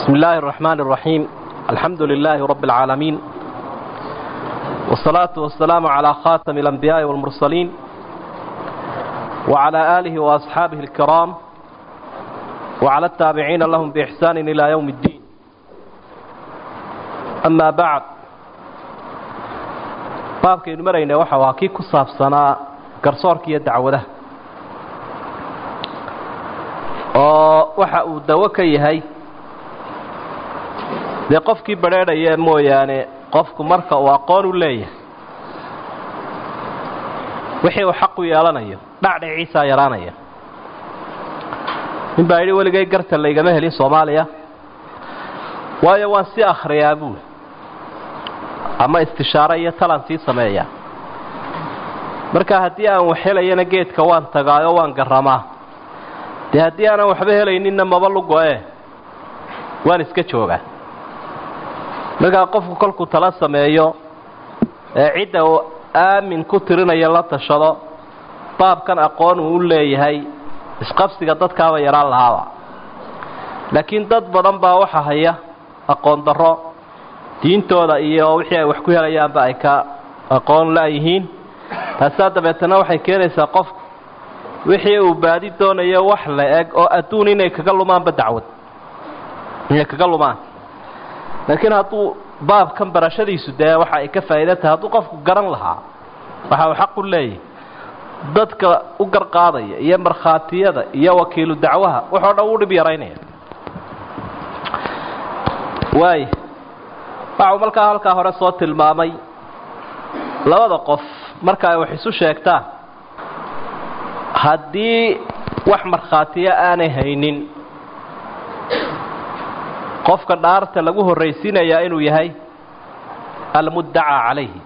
بسم الله الرحمن الرحيم الحمد لله رب العالمين والصلاة والسلام على خاتم الأنبياء والمرسلين وعلى آله وأصحابه الكرام وعلى التابعين لهم بإحسان إلى يوم الدين أما بعد baabkaynu marayna waxa waa kii ku saabsanaa garsoorka iyo dacwadaha oo waxa uu dawo ka yahay dee qofkii badrheedhaya mooyaane qofku marka uu aqoon u leeyahay wixii uu xaq u yeelanayo dhacdhiciisaa yaraanaya nin baa yidhi weligay garta laygama helin soomaaliya waayo waan si akhriyaa buuli ama istishaare iyo talan sii sameeya marka haddii aan wax helayana geedka waan tagaayo waan garramaa dee haddii aanan waxba helayninna maba lugo-e waan iska joogaa markaa qofku kolkuu tala sameeyo ee cidda uu aamin ku tirinayo la tashado baabkan aqoon uu u leeyahay isqabsiga dadkaaba yaraan lahaaba laakiin dad badan baa waxa haya aqoon darro diintooda iyo wixii ay wax ku helayaanba ay ka aqoon la-yihiin taasaa dabeetana waxay keenaysaa qofku wixii uu baadi doonayo wax la eg oo adduun inay kaga lumaanba dacwad inay kaga lumaan laakiin hadduu baabkan barashadiisu dee waxa ay ka faa'iida tahay hadduu qofku garan lahaa waxa uu xaq u leeyahay dadka u garqaadaya iyo markhaatiyada iyo wakiilu dacwaha waxoo dhan uu dhib yaraynaya waay waxau markaa halkaa hore soo tilmaamay labada qof marka ay wax isu sheegtaan haddii wax markhaatiyo aanay haynin qofka dhaarta lagu horraysiinayaa inuu yahay almuddacaa calayhi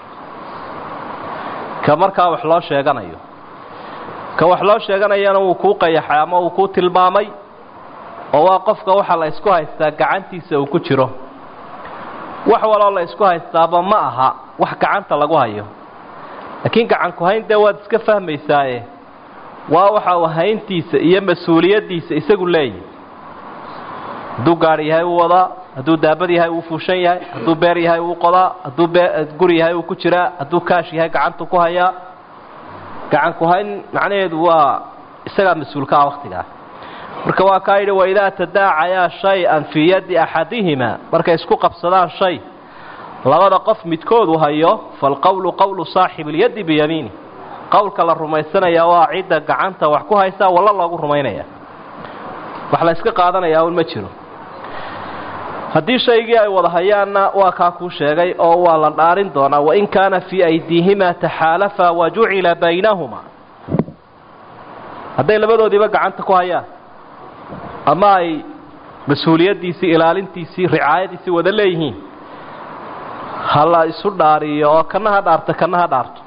ka markaa wax loo sheeganayo ka wax loo sheeganayana wuu kuu qayaxay ama uu kuu tilmaamay oo waa qofka waxa la isku haystaa gacantiisa uu ku jiro wax waloo la isku haystaaba ma aha wax gacanta lagu hayo laakiin gacanku hayn dee waad iska fahmaysaaye waa waxa uu hayntiisa iyo mas-uuliyaddiisa isagu leeyahy hadduu gaadhi yahay uu wadaa hadduu daabad yahay uu fuushan yahay hadduu beer yahay uu qodaa hadduu guri yahay uu ku jiraa hadduu kaash yahay gacantu ku hayaa gacanku hayn macnaheedu waa isagaa mas-uulka ah wakhtigaa marka waa kaa yidhi waidaa tadaacayaa shay-an fii yaddi axadihima markay isku qabsadaan shay labada qof midkoodu hayo falqowlu qowlu saaxibi اlyaddi biyamiini qowlka la rumaysanaya waa cidda gacanta wax ku haysaa walla loogu rumaynaya wax la yska qaadanayaa un ma jiro haddii shaygii ay wada hayaanna waa kaa kuu sheegay oo waa la dhaarin doonaa wain kaana fii aydiihima taxaalafa wajucila baynahuma hadday labadoodiiba gacanta ku hayaan ama ay mas-uuliyaddiisii ilaalintiisii ricaayadiisii wada leeyihiin ha la isu dhaariyo oo kana ha dhaarto kana ha dhaarto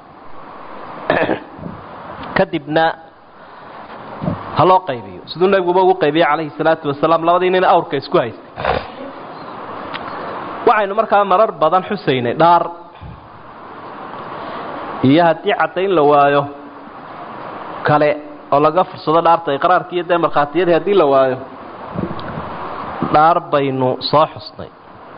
kadibna ha loo qaybiyo siduu nebiguba ugu qaybiyey calayhi salaatu wasalaam labadii nin awrka isku haystay waxaynu markaa marar badan xusaynay dhaar iyo haddii caddayn la waayo kale oo laga fursado dhaarta iqraarkii iyo dee markhaatiyadii haddii la waayo dhaar baynu soo xusnay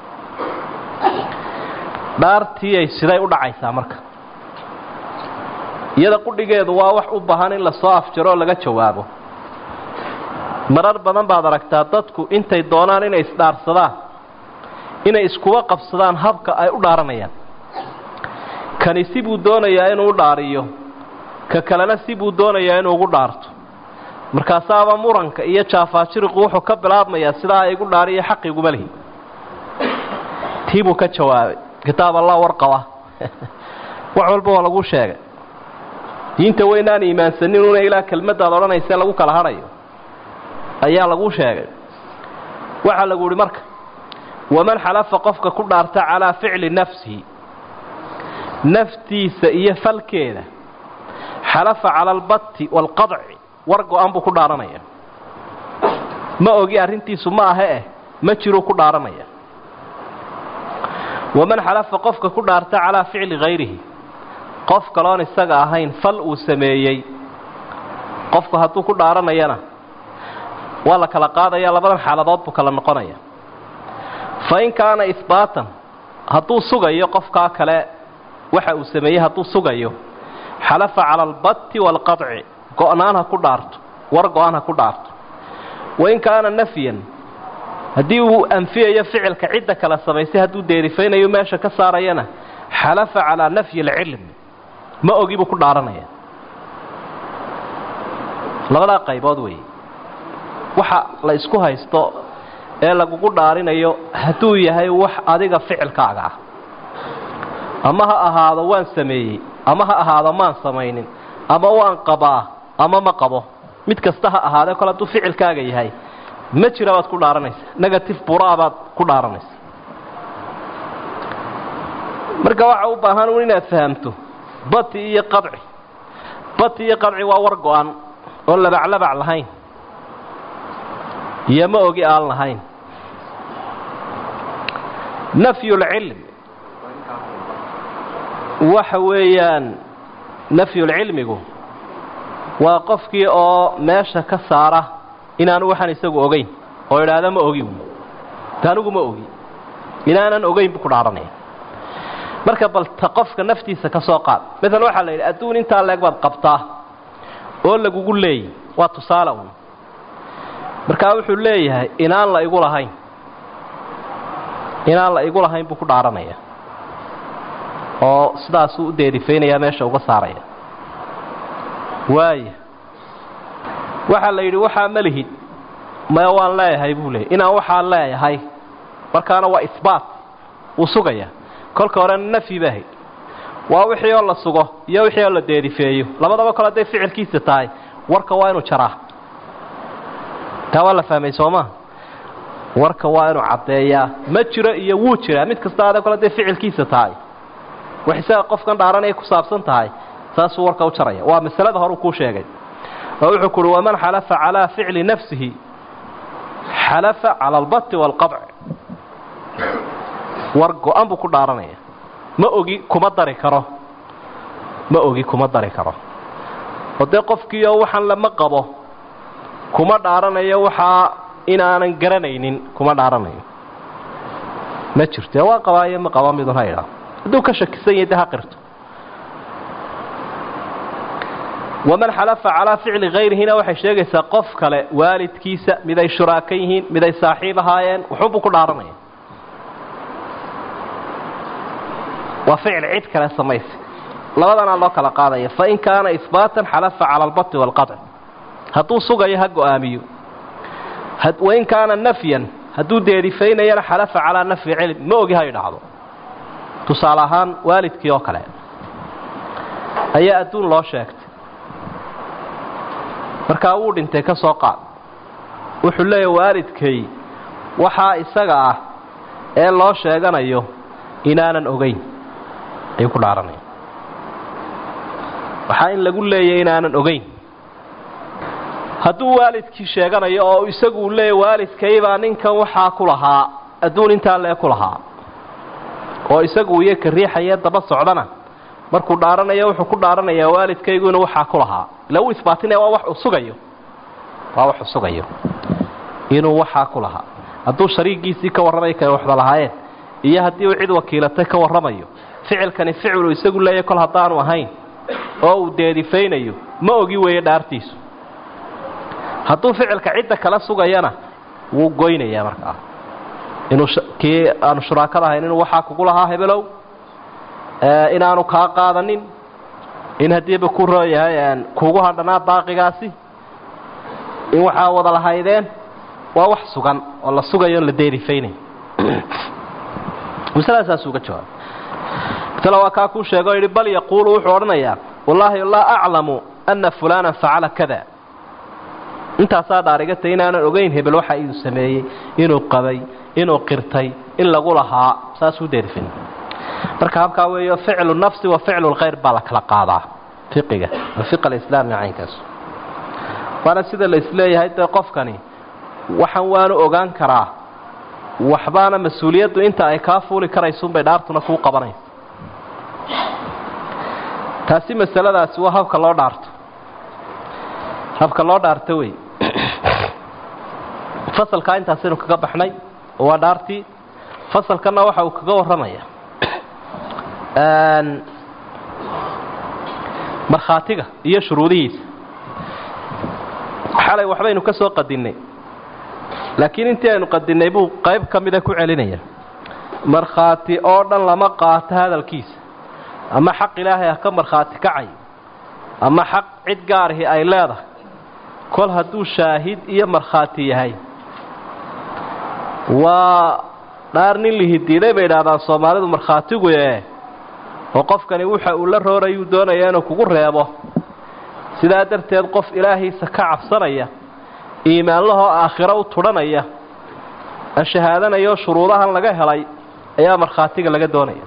dhaartiiyay siday u dhacaysaa marka iyada qudhigeedu waa wax u baahan in lasoo afjaro oo laga jawaabo marar badan baad aragtaa dadku intay doonaan inay isdhaarsadaan inay iskuba qabsadaan habka ay u dhaaranayaan kani si buu doonayaa inuu u dhaariyo ka kalena si buu doonayaa inuu ugu dhaarto markaasaaba muranka iyo jaafaajiriqu wuxuu ka bilaabmayaa sidaa igu dhaariyo xaqiguma lihi tii buu ka jawaabay kitaab allah warqaba wax walba waa lagu sheegay diinta weynaan iimaansanin una ilaa kelmaddaad odhanaysa lagu kala hadhayo ayaa lagu sheegay waxaa lagu yihi marka waman xalafa qofka ku dhaarta calaa ficli nafsihi naftiisa iyo falkeeda xalafa cala albatti waalqadci war go-an buu ku dhaaranaya ma ogi arrintiisu ma ahe eh ma jiruu ku dhaaranaya waman xalafa qofka ku dhaarta calaa ficli hayrihi qof kaloon isaga ahayn fal uu sameeyey qofku hadduu ku dhaaranayana waa la kala qaadaya labadan xaaladood buu kala noqonaya fain kaana ihbaatan hadduu sugayo qofkaa kale waxa uu sameeyey hadduu sugayo xalafa cala albatti waalqadci go-naan ha ku dhaarto war go-aan ha ku dhaarto wain kaana nafyan haddii uu anfiyayo ficilka cidda kale samaysay hadduu deerifaynayo meesha ka saarayana xalafa calaa nafyi alcilm ma ogi buu ku dhaaranaya labadaa qaybood weeye waxa la isku haysto ee lagugu dhaarinayo hadduu yahay wax adiga ficilkaaga ah ama ha ahaado waan sameeyey ama ha ahaado maan samaynin ama waan qabaa ama ma qabo mid kasta ha ahaadee kole hadduu ficilkaaga yahay ma jira baad ku dhaaranaysa negative buraa baad ku dhaaranaysa marka waxa u baahan un inaad fahamto bati iyo qadci bati iyo qadci waa war go-an oo labaclabac lahayn iyo ma ogi aan lahayn nafyulcilm waxa weeyaan nafyulcilmigu waa qofkii oo meesha ka saara inaanu waxaan isagu ogeyn oo idhaahda ma ogi ta anigu ma ogi inaanan ogeyn buu ku dhaaranaya marka bal ta qofka naftiisa ka soo qaad maala waxaa la yidhi adduun intaa leeg baad qabtaa oo lagugu leeyay waa tusaale un markaa wuxuu leeyahay inaan la igu lahayn inaan la igu lahayn buu ku dhaaranaya oo sidaasuu u deerifaynayaa meesha uga saaraya waaya waxaa la yidhi waxaa ma lihid maya waan leeyahay buu leeyay inaan waxaa leeyahay markaana waa isbaat wuu sugaya kolka horena nafyi baahay waa wixii oo la sugo iyo wixii oo la deerifeeyo labadaba kole hadday ficilkiisa tahay warka waa inuu jaraa taa waa la fahmay soomaa warka waa inuu caddeeyaa ma jiro iyo wuu jiraa mid kasta ada kole hadday ficilkiisa tahay wax isaga qofkan dhaaranaya ku saabsan tahay saasuu warka u jaraya waa masalada horeu kuu sheegay oo wuxuu ku uhi waman xalafa calaa ficli nafsihi xalafa cala albati waalqadci war go-an buu ku dhaaranaya ma ogi kuma dari karo ma ogi kuma dari karo oo dee qofkiioo waxaan lama qabo kuma dhaaranayo waxaa inaanan garanaynin kuma dhaaranayo ma jirto waa qabaayo ma qaba midun ha idhaa hadduu ka shakisan yahay de ha qirto waman xalafa calaa ficli hayrihina waxay sheegaysaa qof kale waalidkiisa miday shuraaka yihiin miday saaxiib ahaayeen wuxuunbuu ku dhaaranaya waa ficil cid kale samaysa labadanaa loo kala qaadaya fain kaana ihbaatan xalafa cala albati waalqaطci hadduu sugayo ha go-aamiyo wain kaana nafyan hadduu deerifaynayana xalafa calaa nafyi cilm ma ogi ha idhaahdo tusaale ahaan waalidkii oo kale ayaa adduun loo sheegtay markaa wuu dhintay ka soo qaad wuxuu leeyahy waalidkay waxaa isaga ah ee loo sheeganayo inaanan ogeyn ayuu ku dhaaranaya waxaa in lagu leeyay inaanan ogeyn hadduu waalidkii sheeganayo oo isagu uu leeyahy waalidkaybaa ninkan waxaa ku lahaa adduun intaa lee ku lahaa oo isagu iyo ka riixaya daba socdana markuu dhaaranayo wuxuu ku dhaaranayaa waalidkaygu inuu waxaa ku lahaa ila uu isbaatinaya waa wax uu sugayo waa wax uu sugayo inuu waxaa ku lahaa hadduu shariigiisii ka warramay kay waxda lahaayeen iyo haddii uu cid wakiilatay ka warramayo ficilkani ficiluu isagu leeyahy kol haddaanu ahayn oo uu deerifaynayo ma ogi weeye dhaartiisu hadduu ficilka cidda kala sugayana wuu goynayaa markaa inuu kii aanu shuraakada ahayn inuu waxaa kugu lahaa hebelow inaanu kaa qaadanin in haddiiba ku rooyahay kuugu hadhanaa baaqigaasi in waxaa wada lahaydeen waa wax sugan oo la sugayo on la deerifaynayo masaladasaasuu uga jawaabay masale waa kaa kuu sheega o yidhi bal yaquulu wuxuu odhanayaa wallaahi laa aclamu ana fulaanan facala kada intaasaa dhaarigatay inaanan ogeyn hebel waxa uu sameeyey inuu qabay inuu qirtay in lagu lahaa saasuu deerifin marka habkaa weeyo ficlu nafsi wa ficlu lkhayr baa la kala qaadaa fiqiga fiq alislaami caynkaas waana sida la isleeyahay dee qofkani waxaan waanu ogaan karaa waxbaana mas-uuliyaddu inta ay kaa fuuli karaysuunbay dhaartuna kuu qabanaysa taasi masaladaasi waa habka loo dhaarto habka loo dhaarto wey fasalkaa intaasaynu kaga baxnay oo waa dhaartii fasalkanna waxa uu kaga warramaya markhaatiga iyo shuruudihiisa xalay waxbaynu ka soo qadinnay laakiin intii aynu qadinnay buu qayb ka mida ku celinaya markhaati oo dhan lama qaato hadalkiisa ama xaq ilaahay ah ka markhaati kacay ama xaq cid gaarahi ay leedahay kol hadduu shaahid iyo markhaati yahay waa dhaar nin lihidiiday bay idhaahdaan soomaalidu markhaatigu ee oo qofkani waxa uu la roorayuu doonaya inuu kugu reebo sidaa darteed qof ilaahiisa ka cabsanaya iimaanlahoo aakhiro u tudhanaya ashahaadanayoo shuruudahan laga helay ayaa markhaatiga laga doonaya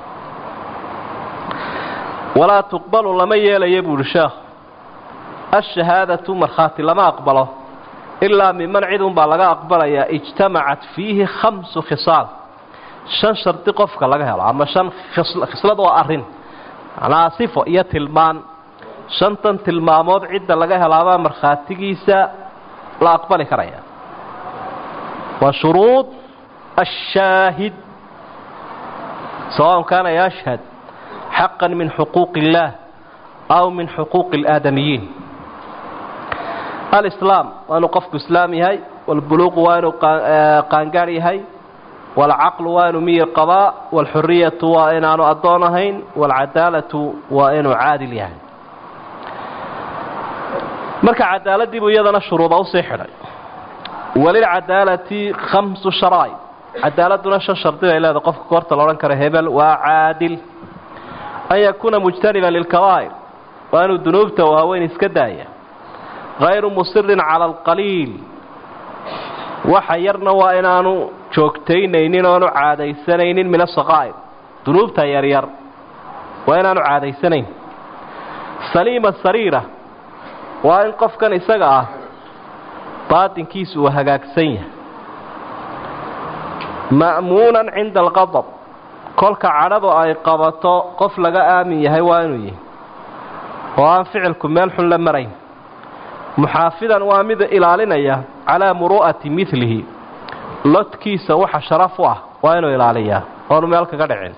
walaa tuqbalu lama yeelaya buuhi sheekhu ashahaadatu markhaati lama aqbalo ilaa miman cid unbaa laga aqbalayaa ijtamacat fiihi khamsu khisaal shan shardi qofka laga helo ama shan khislad oo arrin macnaha sifo iyo tilmaan shantan tilmaamood cidda laga helaabaa markhaatigiisa la aqbali karaya waa shuruud ashaahid sawaءn kaana yashhad xaqa min xuquuqi اllaah aw min xuquuqi اlaadamiyiin alislaam waa inuu qofku islaam yahay walbuluuqu waa inuu qaangaar yahay waalcaqlu waa inuu miyir qabaa waalxuriyatu waa inaanu addoon ahayn waalcadaalatu waa inuu caadil yahay marka cadaaladii buu iyadana shuruuda usii xidhay walilcadaalati khamsu sharaa'id cadaaladuna shan shardi bay leedahay qofka koorta laodhan karo hebel waa caadil an yakuuna mujtaniban lilkabaa'ir waa inuu dunuubta waaweyn iska daaya hayru musirin cala alqaliil waxa yarna waa inaanu joogtaynaynin oanu caadaysanaynin min asaqaa'ir dunuubta yaryar waa inaanu caadaysanayn saliima sariira waa in qofkan isaga ah baatinkiisu uu hagaagsan yahay ma'muunan cinda alqadab kolka cadhadu ay qabato qof laga aamin yahay waa inuu yahay oo aan ficilku meel xun la marayn muxaafidan waa mid ilaalinaya calaa muru'ati midlihi lodkiisa waxa sharaf u ah waa inuu ilaaliyaa oonu meel kaga dhicin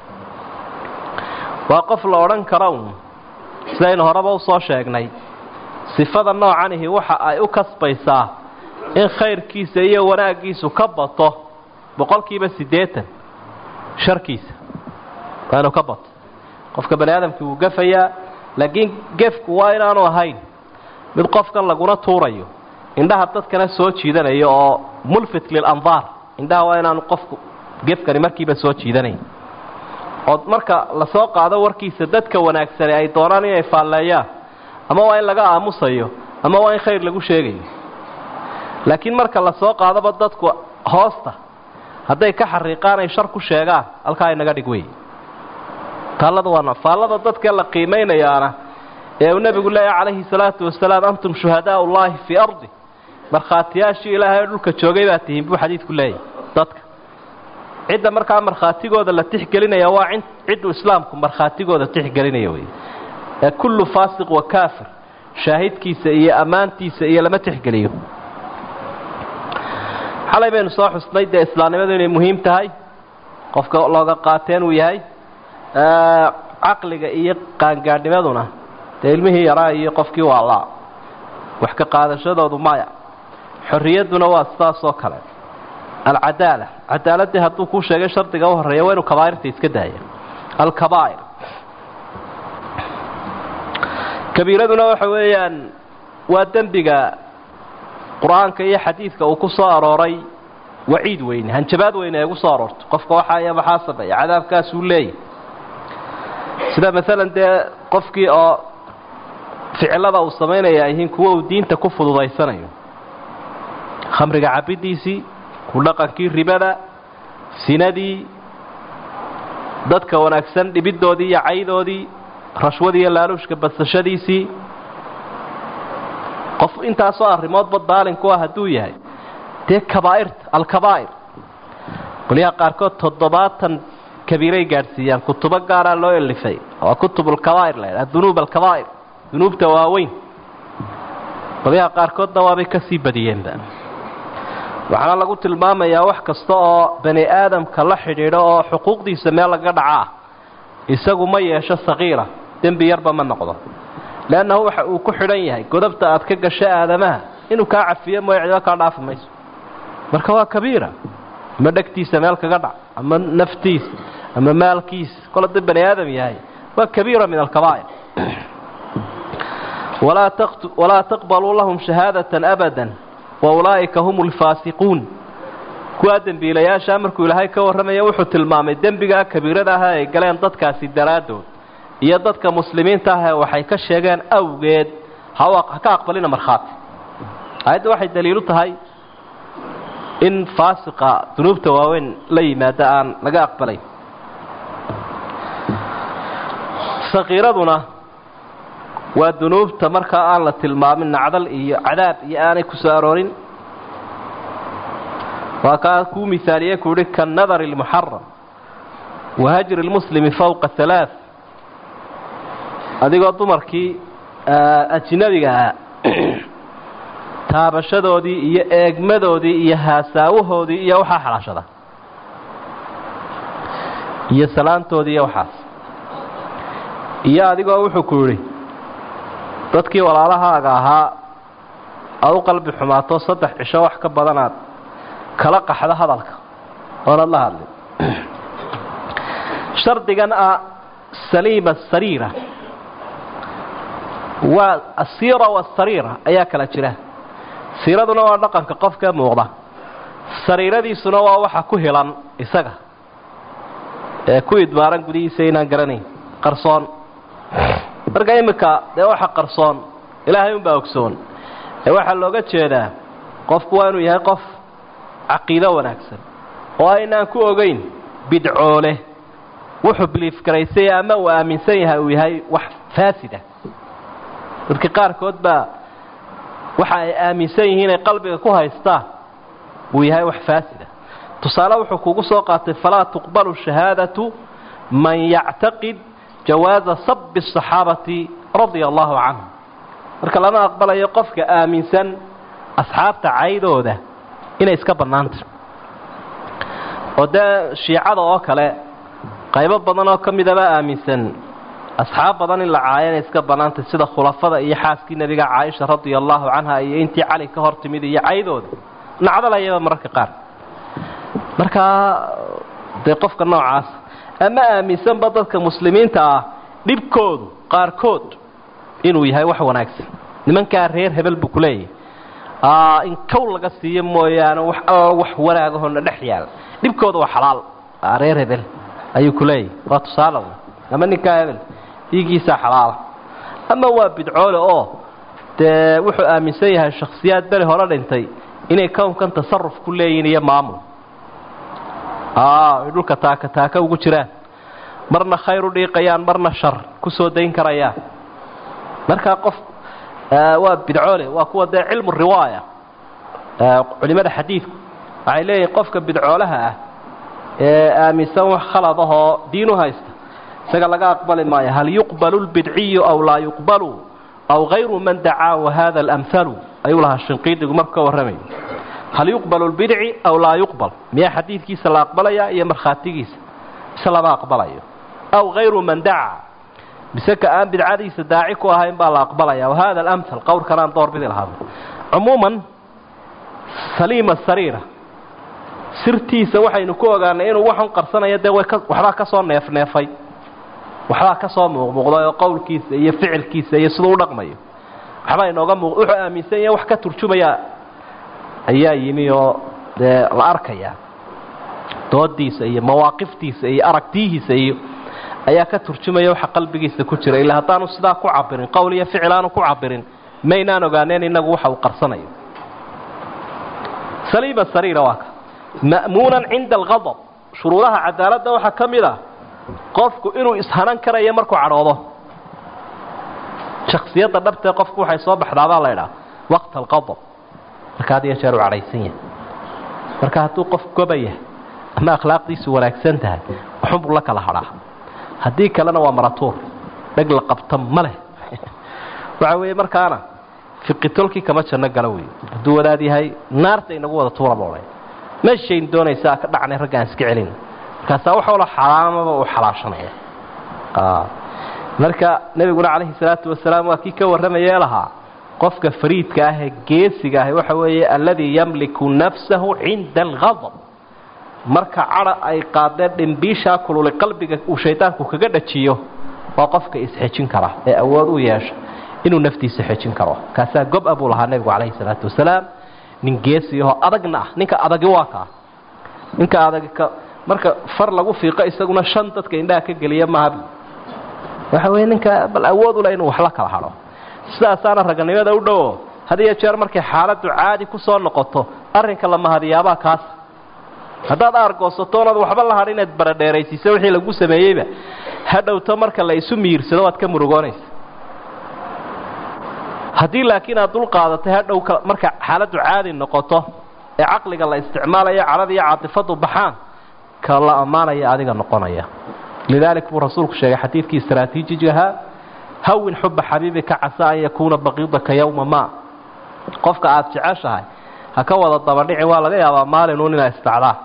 waa qof la odhan kara un sidaynu horeba usoo sheegnay sifada noocanihi waxa ay u kasbaysaa in khayrkiisa iyo wanaaggiisu ka bato boqolkiiba siddeetan sharkiisa waa inuu ka bato qofka bani aadamkii wuu gafayaa laakiin gefku waa inaanu ahayn mid qofkan laguna tuurayo indhaha dadkana soo jiidanayo oo mulfit lilandaar indhaha waa inaanu qofku gefkani markiiba soo jiidanayn oo marka lasoo qaado warkiisa dadka wanaagsani ay doonaan inay faalleeyaan ama waa in laga aamusayo ama waa in khayr lagu sheegayo laakiin marka lasoo qaadaba dadku hoosta hadday ka xariiqaan ay shar ku sheegaan halkaa inaga dhig wey taallada waa faallada dadka la qiimaynayaana ee uu nebigu leeyahy calayhi salaatu wasalaam antum shuhadaau ullaahi fii ardi markhaatiyaashii ilaahay oo dhulka joogay baa tihiin buu xadiidku leeyahy dadka cidda markaa markhaatigooda la tixgelinaya waa cidduu islaamku markhaatigooda tixgelinaya wey ee kullu faasiq wa kaafir shaahidkiisa iyo ammaantiisa iyo lama tixgeliyo xalay baynu soo xusnay dee islaamnimadu inay muhiim tahay qofka looga qaateen uu yahay caqliga iyo qaangaadhnimaduna dee ilmihii yaraa iyo qofkii waalaa wax ka qaadashadoodu maya xorriyadduna waa sidaas oo kale alcadaala cadaaladii hadduu kuu sheegay shardiga u horreeya waa inuu kabaa'irta iska daaya alkabaa'ir kabiiraduna waxa weeyaan waa dembiga qur-aanka iyo xadiidka uu ku soo arooray waciid weyne hanjabaad weyne ee ugu soo aroorto qofka waxaa iyo maxaa sameeya cadaabkaasuu leeyahy sida maalan dee qofkii oo ficilada uu samaynaya ay yihiin kuwa uu diinta ku fududaysanayo khamriga cabiddiisii ku dhaqankii ribada sinadii dadka wanaagsan dhibiddoodii iyo caydoodii rashwadii iyo laaluushka badsashadiisii qof intaasoo arrimoodba daalinku ah hadduu yahay dee kabaa'irta alkabaa'ir qolyaha qaarkood toddobaatan kabiiray gaadhsiiyaan kutubo gaaraa loo elifay waa kutubulkabaa'ir la ydhaha dunuub alkabaa'ir dunuubta waaweyn qolyaha qaarkoodna waabay ka sii badiyeenba waxaana lagu tilmaamayaa wax kasta oo bani aadamka la xidhiidho oo xuquuqdiisa meel laga dhaca ah isagu ma yeesho sakiira dembi yarba ma noqdo leannahu waxa uu ku xidhan yahay godobta aad ka gasho aadamaha inuu kaa cafiyo mooy cido kaa dhaafi mayso marka waa kabiira ama dhegtiisa meel kaga dhac ama naftiisa ama maalkiisa kol hadduu bani aadam yahay waa kabiira min alkabaa'ir walaa taqbaluu lahum shahaadatan abada wa ulaa'ika hum alfaasiquun kuwaa dembiilayaashaa markuu ilaahay ka warramaya wuxuu tilmaamay dembigaa kabiirada ah ay galeen dadkaasi daraaddood iyo dadka muslimiinta ah ee waxay ka sheegeen awgeed ha ka aqbalina markhaati aayadda waxay daliilu tahay in faasiqa dunuubta waaweyn la yimaada aan laga aqbalayn sakiiraduna waa dunuubta markaa aan la tilmaamin nacdal iyo cadaab iyo aanay ku soo aroorin waa kaa kuu mihaaliye ku yihi kanadari lmuxaram wa hajri lmuslimi fowqa halaaث adigoo dumarkii ajnabiga ahaa taabashadoodii iyo eegmadoodii iyo haasaawahoodii iyo waxaa xalaashada iyo salaantoodii iyo waxaas iyo adigoo wuxuu ku yidhi dadkii walaalahaaga ahaa aad u qalbi xumaato saddex cisho wax ka badanaad kala qaxdo hadalka oonad la hadlin shardigan ah saliima sariira waa asiira wasariira ayaa kala jira siiraduna waa dhaqanka qofka muuqda sariiradiisuna waa waxa ku hilan isaga ee ku idmaaran gudihiisa inaan garanayn qarsoon marka iminka dee waxa qarsoon ilaahay unbaa ogsoon ee waxaa looga jeedaa qofku waa inuu yahay qof caqiido wanaagsan oo aynaan ku ogeyn bidcoole wuxuu biliif garaysay ama uu aaminsan yahay uu yahay wax faasida dadka qaarkood baa waxa ay aaminsan yihiin ay qalbiga ku haystaan uu yahay wax faasida tusaale wuxuu kugu soo qaatay falaa tuqbalu shahaadatu man yactaqid jawaaza sabi asaxaabati radia allahu canhum marka lama aqbalayo qofka aaminsan asxaabta caydooda inay iska bannaanta oo dee shiicada oo kale qaybo badan oo ka midaba aaminsan asxaab badan in la caayo inay iska bannaantay sida khulafada iyo xaaskii nebiga caaisha radia allahu canha iyo intii cali ka hor timid iyo caydooda nacdalayaba mararka qaar markaa dee qofka noocaas ama aaminsanba dadka muslimiinta ah dhibkoodu qaarkood inuu yahay wax wanaagsan nimankaa reer hebel buu kuleeyahay in kow laga siiyo mooyaane wax alla wax wanaagahona dhex yaal dhibkooda waa xalaal reer hebel ayuu kuleeyahay waa tusaale ama ninkaa hebel dhiigiisaa xalaala ama waa bidcoole oo dee wuxuu aaminsan yahay shakhsiyaad beri hore dhintay inay kownkan tasaruf ku leeyihin iyo maamul ay dhulka taaka taaka ugu jiraan marna khayr u dhiiqayaan marna shar ku soo dayn karayaan markaa qof waa bidcoole waa kuwa dee cilmu riwaaya culimada xadiidku waxay leeyihin qofka bidcoolaha ah ee aaminsan wax khalad ahoo diin u haysta isaga laga aqbali maayo hal yuqbalu lbidciyu aw laa yuqbalu aw hayru man dacaa wahada alamhalu ayuu lahaa shinqiidigu marku ka warramayo hal yuqbalu lbidci aw laa yuqbal miyaa xadiidkiisa la aqbalaya iyo markhaatigiisa mise lama aqbalayo aw hayru man dacaa mise ka aan bidcadiisa daaci ku ahayn baa la aqbalaya wahada alamhal qowlkan aan door bidi lahaada cumuuman saliima sariira sirtiisa waxaynu ku ogaanay inuu waxun qarsanayo dee way waxbaa ka soo neefneefay waxbaa ka soo muuqmuuqday oo qowlkiisa iyo ficilkiisa iyo siduu u dhaqmayo waxbaa inooga muuq wuxuu aaminsan yahay wax ka turjumaya ayaa yimi oo dee la arkaya doodiisa iyo mawaaqiftiisa iyo aragtiyihiisa iyo ayaa ka turjumaya waxa qalbigiisa ku jira ilaa haddaanu sidaa ku cabirin qowl iyo ficil aanu ku cabirin maynaan ogaaneen inagu waxa uu qarsanayo saliima sariira waa ka ma'muunan cinda algadab shuruudaha cadaaladda waxaa ka mid ah qofku inuu ishanan karayo markuu cadhoodo shaksiyadda dhabtee qofku waxay soo baxdaabaa la ydhaha waqta alqadab marka had iyo jeer u cadhaysan yahay marka hadduu qof goba yahay ama akhlaaqdiisu wanaagsan tahay waxunbuu la kala hadhaa haddii kalena waa maratuur dheg la qabta ma leh waxa weeye markaana fiqitolkii kama janno gala wey hadduu wadaad yahay naarta inagu wada tuuraba odhan meeshayn doonaysaa ka dhacnay raggaan iska celin markaasaa wax walo xaraamaba uu xalaashanaya marka nebiguna calayhi salaatu wasalaam waa kii ka warramayee lahaa qofka fariidka ah ee geesiga ah waxa weeye alladii yamliku nafsahu cinda algadab marka cadha ay qaadeen dhimbiishaa kululi qalbiga uu shaydaanku kaga dhajiyo waa qofka isxejin kara ee awood u yeesha inuu naftiisa xejin karo kaasaa gob-a buu lahaa nebigu calayhi salaatu wasalaam nin geesiyaho adagna ah ninka adagi waa kaa ninka adagi ka marka far lagu fiiqo isaguna shan dadka indhaha ka geliya maaha waxa weye ninka bal awood ule inuu wax la kala hadho sidaasaana raganimada u dhowo had iyo jeer markay xaaladdu caadi ku soo noqoto arrinka la mahadiyaabaa kaas haddaad aargoosato onaad waxba la hadh inaad baradheeraysiiso wixii lagu sameeyeyba hadhowto marka la isu miyirsado waad ka murugoonaysa haddii laakiin aad dul qaadatay hadhow marka xaaladdu caadi noqoto ee caqliga la isticmaalayo cadhada iyo caatifadu baxaan ka la ammaanaya adiga noqonaya lidaalik buu rasuulku sheegay xadiidkii istraatiijigahaa hawin xuba xabiibika casaa an yakuuna baqiidaka yowma ma qofka aada jeceshahay ha ka wada dabadhici waa laga yaabaa maalinuun inaa istacdaa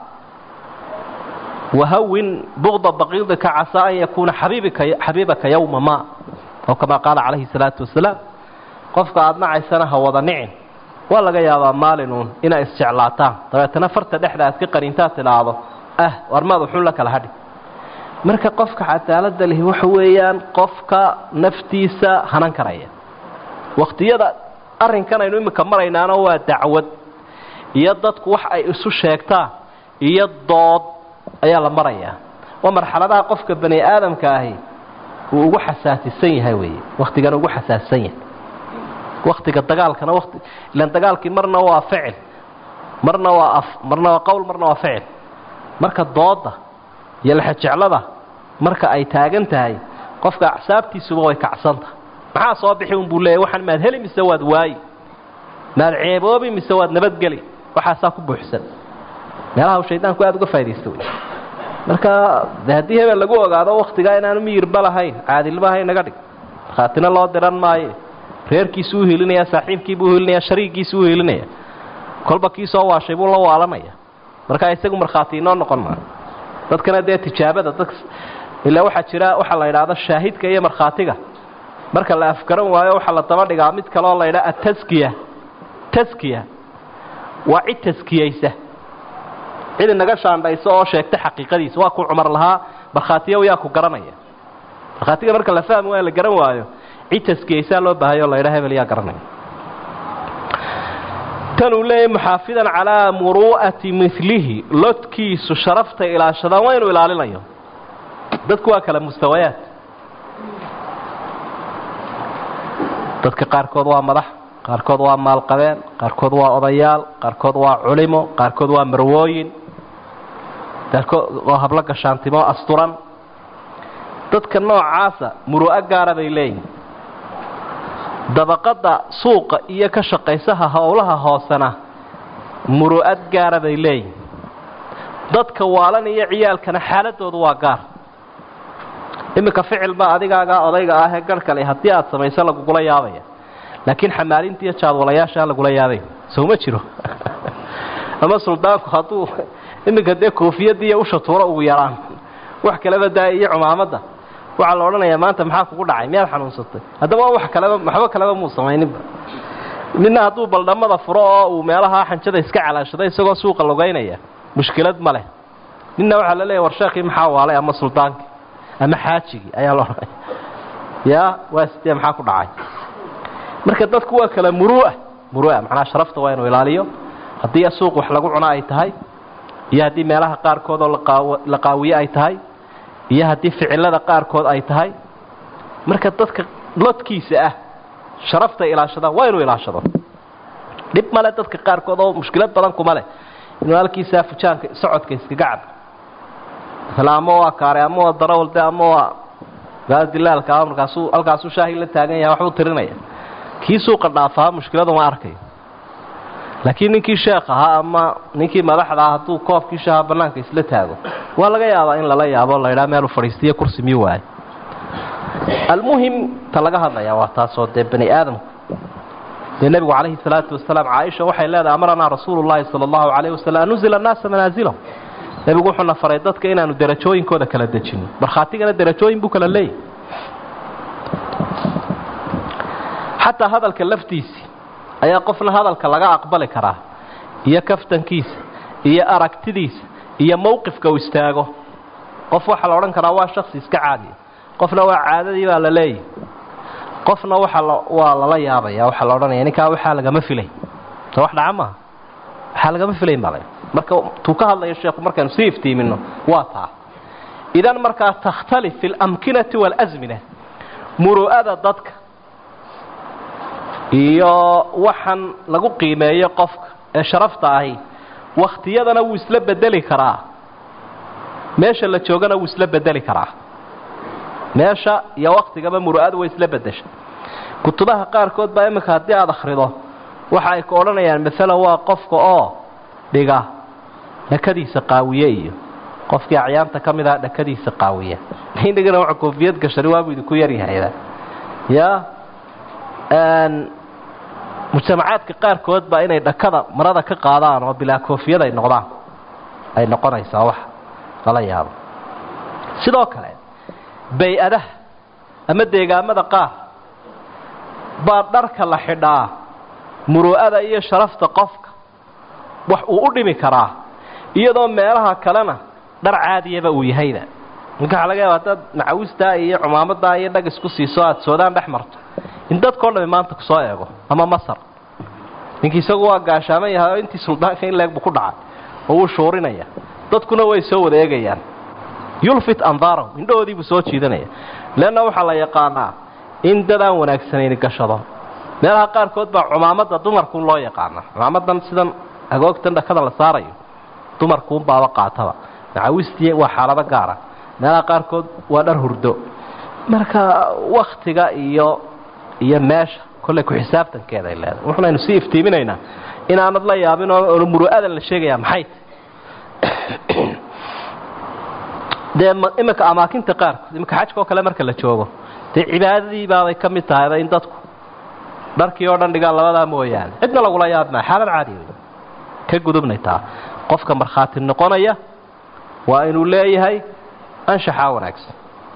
wahawin buqda baqiidika casaa an yakuuna xabiibaka yowma ma oo kamaa qaala calayhi salaatu wasalaam qofka aada nacaysana ha wada nicin waa laga yaabaa maalinuun inaa isjeclaataan dabeetana farta dhexda aad ka qarintaad tidhaahdo ah warmaad uxun la kala hadhi marka qofka cadaalada lihi waxa weeyaan qofka naftiisa hanan karaya wakhtiyada arrinkan aynu iminka maraynaana waa dacwad iyo dadku wax ay isu sheegtaan iyo dood ayaa la marayaa waa marxaladaha qofka bani aadamka ahi uu ugu xasaasisan yahay weeye wakhtigan ugu xasaasisan yahay waktiga dagaalkana wati ilan dagaalkii marna waa ficil marna waa af marna waa qowl marna waa ficil marka dooda iyo laxajeclada marka ay taagan tahay qofka acsaabtiisuba way kacsantahay maxaa soo bixi unbuu leeyahy waxaan maad heli mise waad waayi maad ceeboobi mise waad nabadgeli waxaasaa ku buuxsan meelaha uu shaydaanku aada uga faa'idaysta wey marka de haddii hebel lagu ogaado waktigaa inaanu miyirba lahayn caadilba ahayn naga dhig markhaatina loo diran maayo reerkiisu u hilinaya saaxiibkiibuu uhilinaya shariigiisu u hilinaya kolba kii soo waashay buu la waalanaya markaa isagu markhaati inoo noqon maayo dadkana dee tijaabada dad ilaa waxaa jira waxaa la yidhaahdo shaahidka iyo markhaatiga marka la afgaran waayo waxaa la daba dhigaa mid kaleoo la yidhaha ataskiya taskiya waa cid taskiyaysa cid inaga shaandhayso oo sheegta xaqiiqadiisa waa ku cumar lahaa markhaatiya yaa ku garanaya markhaatiga marka la fahmi waayo la garan waayo cid taskiyaysaa loo baahayo o la yidhaha hebel yaa garanaya tan uu leeyahay muxaafidan calaa muru'ati milihi lodkiisu sharafta ilaashadaan waa inuu ilaalinayo dadku waa kala mustawayaad dadka qaarkood waa madax qaarkood waa maalqabeen qaarkood waa odayaal qaarkood waa culimo qaarkood waa marwooyin qaarkood waa hablo gashaantimo asturan dadka noocaasa muru'o gaara bay leeyihin dabaqada suuqa iyo ka shaqaysaha howlaha hoosena muru'ad gaara bay leeyihin dadka waalan iyo ciyaalkana xaaladoodu waa gaar iminka ficil baa adigaagaa odayga ah ee garh kale haddii aada samayso lagugula yaabaya laakiin xamaalinta iyo jaadwalayaashaa lagula yaabay sowma jiro ama suldaanku hadduu iminka dee koofiyadda iyo usha tuuro ugu yaraan wax kaleba daa iyo cumaamadda waxaa la odhanayaa maanta maxaa kugu dhacay miyaad xanuunsatay haddaba wax kaleba waxba kaleba muu samayninba midna hadduu baldhamada furo oo uu meelaha xanjada iska calaashado isagoo suuqa logaynaya mushkilad ma leh ninna waxaa la leeyahy war sheekii maxaa waalay ama suldaankii ama xaajigii ayaa la odhanaya yaa waa sidee maxaa ku dhacay marka dadku waa kala muru'a muru'a macnaha sharafta waa inuu ilaaliyo haddii suuq wax lagu cuno ay tahay iyo haddii meelaha qaarkood oo la qaawiye ay tahay iyo haddii ficilada qaarkood ay tahay marka dadka lodkiisa ah sharafta ilaashadaan waa inuu ilaashado dhib male dadka qaarkood oo mushkilad badan kuma leh inuu halkiisaa fujaanka socodka iskaga cabo masala ama waa kaaray ama waa darawalde ama waa gaadilaalka markaasuu halkaasuu shaahi la taagan yahay waxbuu tirinaya kii suuqa dhaafaha mushkiladu ma arkayo laakiin ninkii sheekh ahaa ama ninkii madaxda ah hadduu koobkii shaaha bannaanka isla taago waa laga yaabaa in lala yaabo la ydhaha meelu fadhiistiyo kursi miyu waayo almuhim ta laga hadlayaa waa taasoo dee bani aadamku dee nebigu calayhi salaatu wasalaam caaisha waxay leedahay amaranaa rasuulu llahi sala allahu calayh wasalam an nuzila annaasa manaasilahum nebigu wuxuuna faray dadka inaanu derajooyinkooda kala dejino markhaatigana derajooyin buu kala leeyahy xataa hadalka laftiisii ayaa qofna hadalka laga aqbali karaa iyo kaftankiisa iyo aragtidiisa iyo mowqifka uu istaago qof waxaa la odhan karaa waa shaksi iska caadiya qofna waa caadadii baa la leeyahy qofna waxa waa lala yaabaya waxaa la odhanaya ninkaa waxaa lagama filay so wax dhaca maaha waxaa lagama filayn baa la marka tuu ka hadlayo sheekhu markaanu sii iftiimino waa taa idan markaa takhtalif fi اlamkinati wاlazmina muru'ada dadka iyo waxaan lagu qiimeeyo qofka ee sharafta ahi wakhtiyadana wuu isla bedeli karaa meesha la joogana wuu isla bedeli karaa meesha iyo waktigaba muru'adu way isla bedesha kutubaha qaarkood baa iminka haddii aada akhrido waxa ay ka odhanayaan maalan waa qofka oo dhiga dhakadiisa qaawiye iyo qofkii acyaanta ka mid aha dhakadiisa qaawiya inagana waa koofiyad gashani waabuu idinku yaryahayda ya mujtamacaadka qaarkood baa inay dhakada marada ka qaadaan oo bilaa koofiyad ay noqdaan ay noqonaysaa wax lala yaabo sidoo kale bay-adaha ama deegaamada qaar baa dharka la xidhaa muru'ada iyo sharafta qofka wax uu u dhimi karaa iyadoo meelaha kalena dhar caadiyaba uu yahayba marka waxaa laga yaaba haddaad macawistaa iyo cumaamadaa iyo dhag isku siiso aada soodaan dhex marto in dadkao dhami maanta kusoo eego ama masar ninkii isagu waa gaashaaman yahay oo intii suldaanka in leeg buu ku dhacay oo wuu shuurinaya dadkuna way soo wada eegayaan yulfit andaarahum indhahoodii buu soo jiidanaya leanna waxaa la yaqaanaa in dad aan wanaagsanayni gashado meelaha qaarkood baa cumaamada dumarkuun loo yaqaana cumaamadan sidan agoogtan dhakada la saarayo dumarkuun baaba qaataba macawistii waa xaalado gaara meelaha qaarkood waa dhar hurdo marka waktiga iyo iyo meesha kollay ku xisaabtankeeda ay leedahay wuxunaynu sii iftiiminaynaa inaanad la yaabin oo muru'adan la sheegayaa maxay dee iminka amaakinta qaarkood iminka xajka oo kale marka la joogo dee cibaadadii baabay ka mid tahayba in dadku dharkii oo dhan dhigaan labadaa mooyaane cidna lagula yaab maa xaalad caadi wey ka gudubnay taa qofka markhaati noqonaya waa inuu leeyahay anshaxaa wanaagsan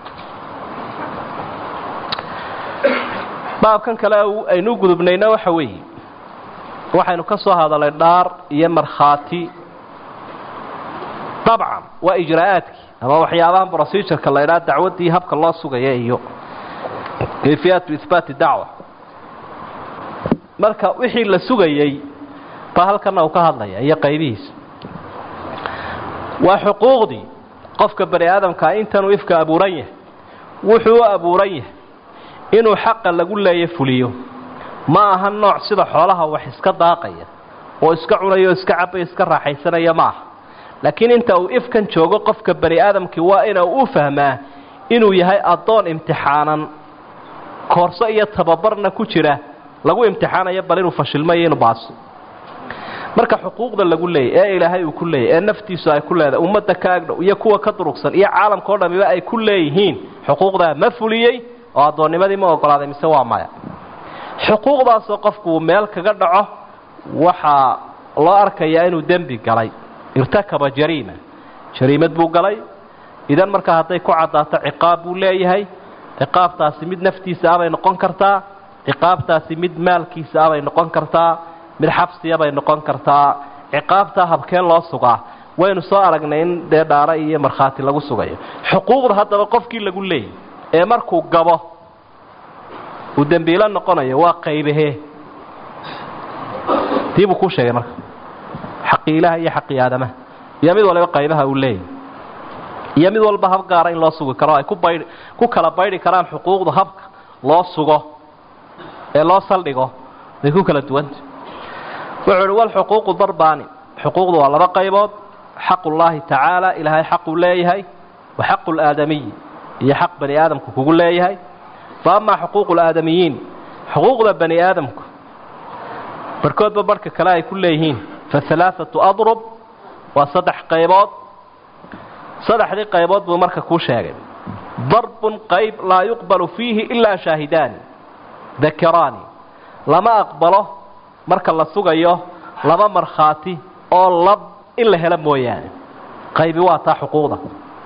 baabkan kale aynu gudubnayna waxa weeye waxaynu ka soo hadalay dhaar iyo markhaati dabcan waa ijraa'aadkii ama waxyaabahan procedureka la idhaha dacwaddii habka loo sugaya iyo kayfiyaatu ihbaati dacwa marka wixii la sugayey baa halkana uu ka hadlaya iyo qaybihiisa waa xuquuqdii qofka bani aadamkaa intanuu ifka abuuran yahay wuxuu u abuuran yahay inuu xaqa lagu leeya fuliyo ma aha nooc sida xoolaha wax iska daaqaya oo iska cunaya oo iska cabaya iska raaxaysanaya ma aha laakiin inta uu ifkan joogo qofka bani aadamkii waa ina u fahmaa inuu yahay addoon imtixaanan koorso iyo tababarna ku jira lagu imtixaanayo bal inuu fashilmayo inuu baaso marka xuquuqda lagu leeyay ee ilaahay uu ku leeyay ee naftiisu ay ku leedahay ummadda ka agdhow iyo kuwa ka durugsan iyo caalamka o dhamiba ay ku leeyihiin xuquuqdaa ma fuliyey oo addoonnimadii ma ogolaaday mise waa maya xuquuqdaasoo qofku uu meel kaga dhaco waxaa loo arkayaa inuu dembi galay irtakaba jariima jariimad buu galay idan markaa hadday ku caddaato ciqaab buu leeyahay ciqaabtaasi mid naftiisa abay noqon kartaa ciqaabtaasi mid maalkiisa abay noqon kartaa mid xabsiyabay noqon kartaa ciqaabtaa habkeen loo sugaa waynu soo aragnay in dee dhaaro iyo markhaati lagu sugayo xuquuqda haddaba qofkii lagu leeyay ee markuu gabo uu dembiilo noqonayo waa qaybahee tii buu kuu sheegay marka xaqii ilaha iyo xaqii aadamaha iyo mid waliba qaybaha uu leeyahy iyo mid walba hab gaara in loo sugi karo ay ku baydh ku kala baydhi karaan xuquuqda habka loo sugo ee loo saldhigo way ku kala duwanta wuxuu uhi walxuquuqu darbaani xuquuqdu waa laba qaybood xaqu llaahi tacaala ilaahay xaquu leeyahay wa xaqu laadamiyi iyo xaq bani aadamku kugu leeyahay fa amaa xuquuqu laadamiyiin xuquuqda bani aadamku barhkoodba barhka kale ay ku leeyihiin fa halaaatu adrub waa saddex qaybood saddexdii qaybood buu marka kuu sheegay darbun qayb laa yuqbalu fiihi ilaa shaahidaani dakiraani lama aqbalo marka la sugayo laba markhaati oo lab in la helo mooyaane qaybi waa taa xuquuqda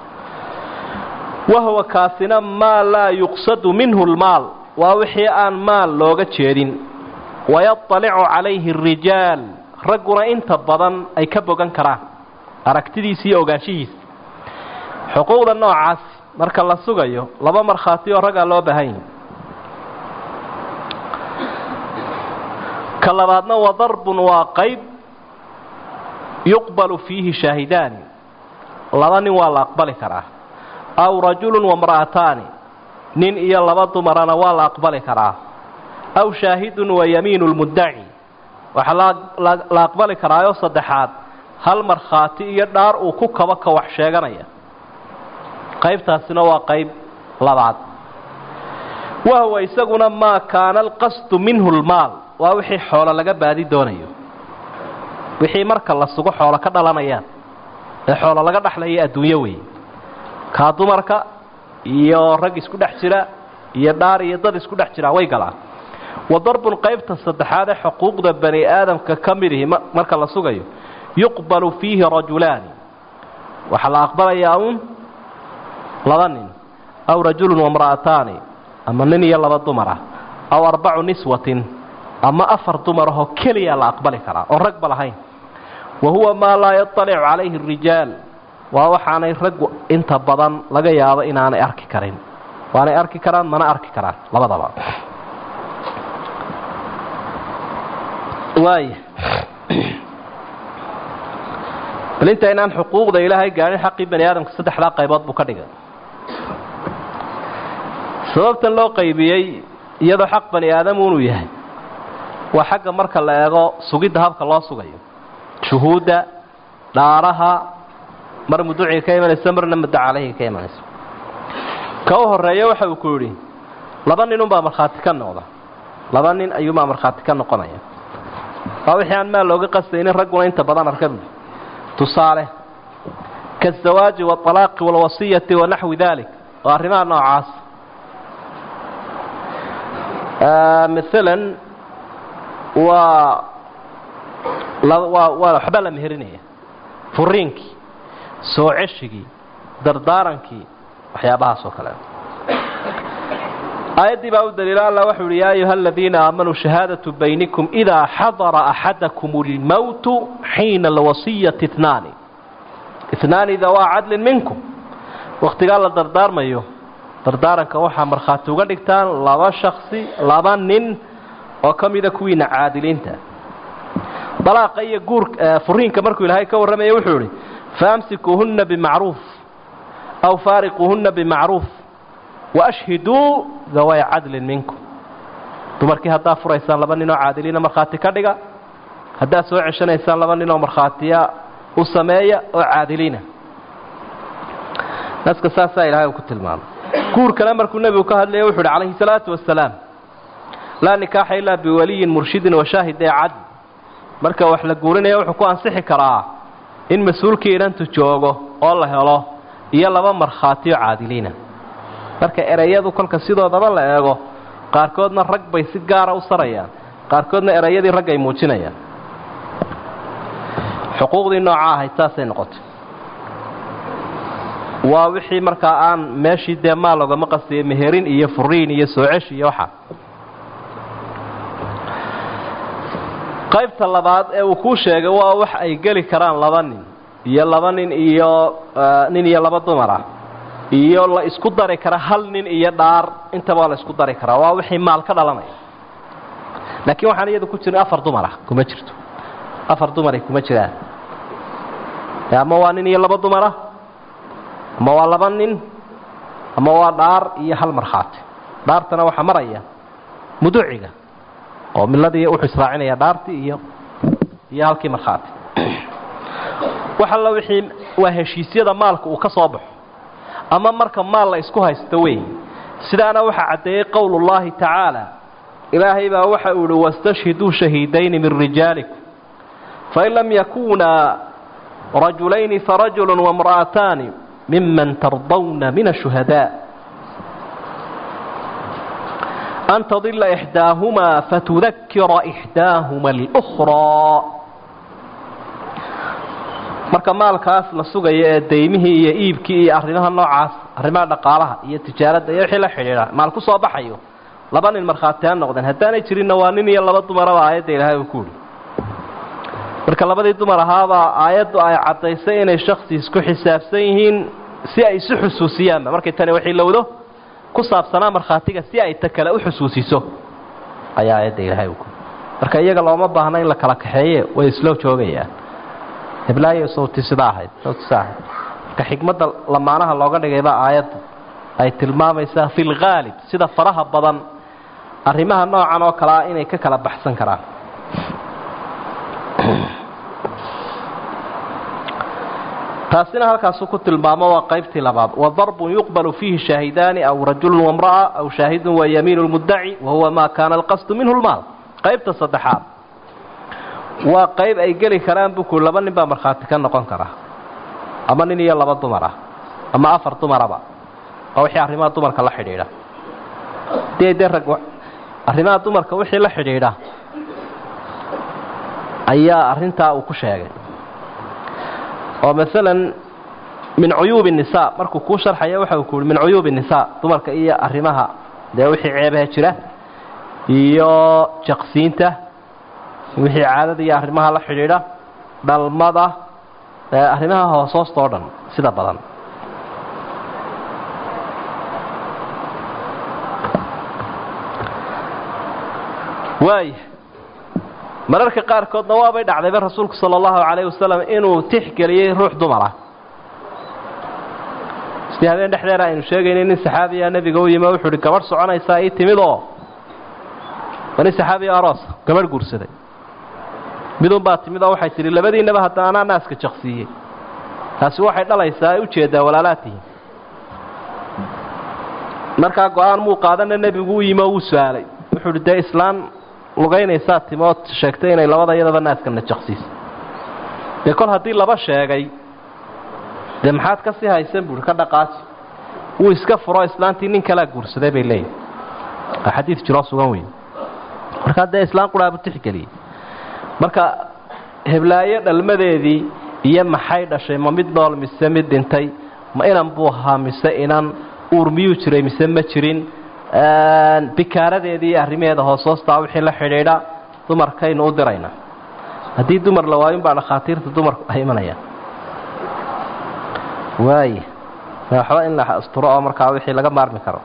wahuwa kaasina maa laa yuqsadu minhu lmaal waa wixii aan maal looga jeedin wayadalicu calayhi arijaal ragguna inta badan ay ka bogan karaan aragtidiisa iyo ogaanshihiisa xuquuqda noocaas marka la sugayo laba markhaati oo raggaa loo baahan yahi ka labaadna wa darbun waa qayb yuqbalu fiihi shaahidaani laba nin waa la aqbali karaa aw rajulun wamra'ataani nin iyo laba dumarana waa la aqbali karaa aw shaahidun wa yamiinu lmuddaci waxaa la aqbali karaayoo saddexaad hal markhaati iyo dhaar uu ku kabo ka wax sheeganaya qaybtaasina waa qayb labaad wahuwa isaguna maa kaana alqasdu minhu lmaal waa wixii xoolo laga baadi doonayo wixii marka la sugo xoolo ka dhalanayaan ee xoolo laga dhaxlaya adduunyo weeye kaa dumarka iyo rag isku dhex jira iyo dhaar iyo dad isku dhex jira way galaan wa darbun qaybta saddexaad ee xuquuqda bani aadamka ka midihi marka la sugayo yuqbalu fiihi rajulaani waxaa la aqbalayaa uun laba nin aw rajulun wamra'ataani ama nin iyo laba dumar ah aw arbacu niswatin ama afar dumar ahoo keliya la aqbali karaa oon ragba lahayn wa huwa maa laa yaطalicu calayhi arijaal waa waxaanay raggu inta badan laga yaabo inaanay arki karin waanay arki karaan mana arki karaan labadaba waaya bal inta inaan xuquuqda ilaahay gaadhin xaqii bani aadamka saddexdaa qaybood buu ka dhigay sababtan loo qaybiyey iyadoo xaq bani aadam unuu yahay waa xagga marka la eego sugidda habka loo sugayo shuhuudda dhaaraha mar muduciga ka imanaysa marna muddo caleyhiga ka imanaysa ka u horeeya waxa uu ku yidhi laba nin unbaa markhaati ka noqda laba nin ayuunbaa markhaati ka noqonaya waa wixii aan maal looga qastaynin ragguna inta badan arka tusaale kaazawaaji waalaaqi walwasiyati wa naxwi dalik oo arrimaha noocaas maalan waa waa waa waxbaa la meherinaya furiinkii soo ceshigii dardaarankii waxyaabahaas oo kale aayaddii baa u daliila alla wuxuu uhi yaa ayuha aladiina aamanuu shahaadatu baynikum idaa xadara axadakum اlmowtu xiina alwasiyati itnaani itnaani dawaa cadlin minkum wakhtigaa la dardaarmayo dardaaranka waxaa markhaati uga dhigtaan laba shaksi laba nin oo ka mida kuwiina caadiliinta dalaaqa iyo guur furiinka markuu ilaahay ka warramaya wuxuu ihi faamsikuuhunna bimacruuf aw faariquuhunna bimacruuf waashhiduu daway cadlin minkum dumarkii haddaa furaysaan laba ninoo caadiliina markhaati ka dhiga haddaad soo ceshanaysaan laba ninoo markhaatiya u sameeya oo caadiliina naska saasaa ilahay uu ku tilmaamay guurkana markuu nebigu ka hadlaya wuxu uhi calayhi salaatu wasalaam laa nikaaxa ilaa biwaliyin murshidin washaahid ee cadl marka wax la guurinaya wuxuu ku ansixi karaa in mas-uulkii inantu joogo oo la helo iyo laba markhaatiyo caadiliina marka ereyadu kolka sidoodaba la eego qaarkoodna rag bay si gaara u sarayaan qaarkoodna ereyadii rag ay muujinayaan xuquuqdii nooca ahayd saasay noqotay waa wixii markaa aan meeshii dee maal ogama qastiyay meherin iyo furiin iyo soo cesh iyo waxa qaybta labaad ee uu kuu sheegay waa wax ay geli karaan laba nin iyo laba nin iyo nin iyo laba dumar ah iyo la isku dari kara hal nin iyo dhaar intaba la isku dari karaa waa wixii maal ka dhalanaya laakiin waxaan iyada ku jirin afar dumar ah kuma jirto afar dumaray kuma jiraan ama waa nin iyo laba dumar ah ama waa laba nin ama waa dhaar iyo hal markhaati dhaartana waxaa maraya muduciga oo miladii wuxuu israacinaya dhaartii iyo iyo halkii markhaati wax alla wixii waa heshiisyada maalka uu ka soo baxo ama marka maal la isku haysto wey sidaana waxaa caddeeyey qowlullaahi tacaala ilaahay baa waxa uu ihi wastashhiduu shahiidayni min rijaalikum fain lam yakunaa rajulayni farajulu wamra'ataani miman tardawna min ashuhadaa an tadila ixdaahumaa fatudakira ixdaahuma alأkhraa marka maalkaas la sugayo ee daymihii iyo iibkii iyo arrimaha noocaas arrimaha dhaqaalaha iyo tijaaradda iyo wixii la xidhiidha maal ku soo baxayo laba nin markhaati ha noqdeen haddaanay jirinna waa nin iyo laba dumaraba aayadda ilaahay uu ku uhi marka labadii dumar ahaabaa aayaddu ay caddaysay inay shaksi isku xisaabsan yihiin si ay isu xusuusiyaanba markay tani waxay lowdo ku saabsanaa markhaatiga si ay ta kale u xusuusiso ayaa aayadda ilaahay uu ku marka iyaga looma baahna in la kala kaxeeye way islo joogayaan heblaayo sawti sida ahayd sawti sida ahayd marka xikmadda lamaanaha looga dhigayba aayaddu ay tilmaamaysaa fi lghaalib sida faraha badan arrimaha noocan oo kale ah inay ka kala baxsan karaan taasina halkaasuu ku tilmaamo waa qaybtii labaad wadarbun yuqbalu fiihi shaahidaani aw rajulun wamra'a aw shaahidun wa yamiinu lmuddaci wahuwa maa kaana alqasdu minhu lmaal qaybta saddexaad waa qayb ay geli karaan buku laba nin baa markhaati ka noqon kara ama nin iyo laba dumar ah ama afar dumaraba waa wixii arrimaha dumarka la xidhiidha dee dee rag arrimaha dumarka wixii la xidhiidha ayaa arrintaa uu ku sheegay oo maalan min cuyuubi nisaa markuu kuu sharxaya waxa uu ku uhi min cuyuubi nisaa dumarka iyo arrimaha dee wixii ceebaha jira iyo jaqsiinta wixii caadada iyo arrimaha la xidhiidha dhalmada arrimaha hoosoosta oo dhan sida badan waaya mararka qaarkoodna waabay dhacdayba rasuulku sala allahu calayh wasalam inuu tixgeliyey ruux dumar ah sidii habeen dhexdeeda aynu sheegaynay nin saxaabiya nebiga u yimi o wuxuu uhi gabadh soconaysaa ii timid oo waa nin saxaabiya aroosa gabadh guursaday midun baa timid oo waxay tidhi labadiinnaba hadda anaa naaska jaqsiiyey taasi waxay dhalaysaa ay ujeeddaa walaalaatihi markaa go-aan muu qaadana nebigu u yimi oo wuu su-aalay wuxuu uhi dee islaan lugaynaysaa timood sheegtay inay labada iyadaba naaskana jaqsiisa dee kol haddii laba sheegay dee maxaad ka sii haysan buuhi ka dhaqaaji wuu iska furo islaantii nin kalaa guursaday bay leeyihin waa xadiid jiroo sugan weyn markaa dee islaan quraabu tixgeliyey marka heblaayo dhalmadeedii iyo maxay dhashay ma mid nool mise mid dhintay ma inan buu ahaa mise inan uur miyuu jiray mise ma jirin bikaaradeedii iyo arrimaheeda hoosoostaa wixii la xidhiidha dumarkaynu u dirayna haddii dumar la waayun baa dhakhaatiirta dumarku ay imanayaan waaya waxba in la asturo oo markaa wixii laga maarmi karo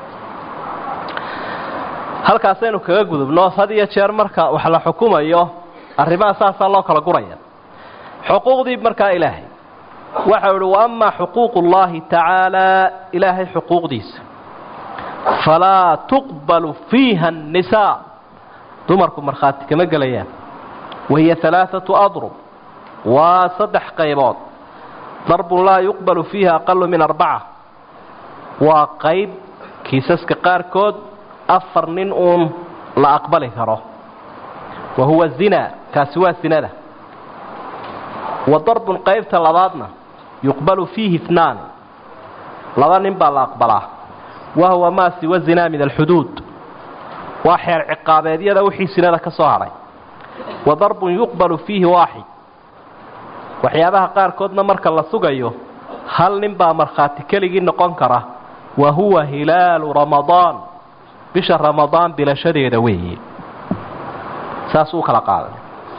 halkaasaynu kaga gudubno had iyo jeer marka wax la xukumayo arrimaha saasaa loo kala guraya xuquuqdii markaa ilaahay waxau ihi wa amaa xuquuqu اllahi tacaalaa ilaahay xuquuqdiisa falaa tuqbalu fiiha الnisaa dumarku markhaati kama gelayaan wahiya alaaثaةu adrub waa saddex qaybood darbun laa yuqbalu fiiha aqalu min arbaca waa qayb kiisaska qaarkood afar nin uun la aqbali karo wa huwa zina kaasi waa sinada wa darbun qaybta labaadna yuqbalu fiihi itnaan laba nin baa la aqbalaa wa huwa maa siwa zinaa min alxuduud waa xeer ciqaabeedyada wixii sinada ka soo hadhay wa darbun yuqbalu fiihi waaxid waxyaabaha qaarkoodna marka la sugayo hal nin baa markhaati keligii noqon kara wa huwa hilaalu ramadaan bisha ramadaan bilashadeeda weeye saas uu kala qaaday